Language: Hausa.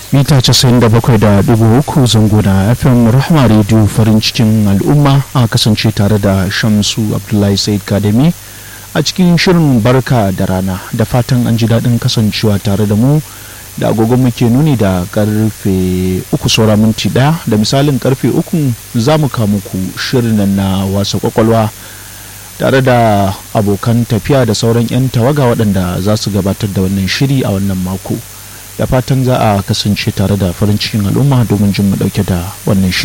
mita 97.3 zango na fm rahama radio farin cikin al'umma a kasance tare da shamsu abdullahi said kademi a cikin shirin barka da rana da fatan an ji daɗin kasancewa tare da mu da agogon muke nuni da karfe uku saura minti ɗaya da misalin karfe uku za mu muku shirin na wasa kwakwalwa tare da abokan tafiya da sauran 'yan tawaga waɗanda za su gabatar da wannan shiri a wannan mako da fatan za a kasance tare da farin cikin al'umma domin jin mu ɗauke da wannan shiri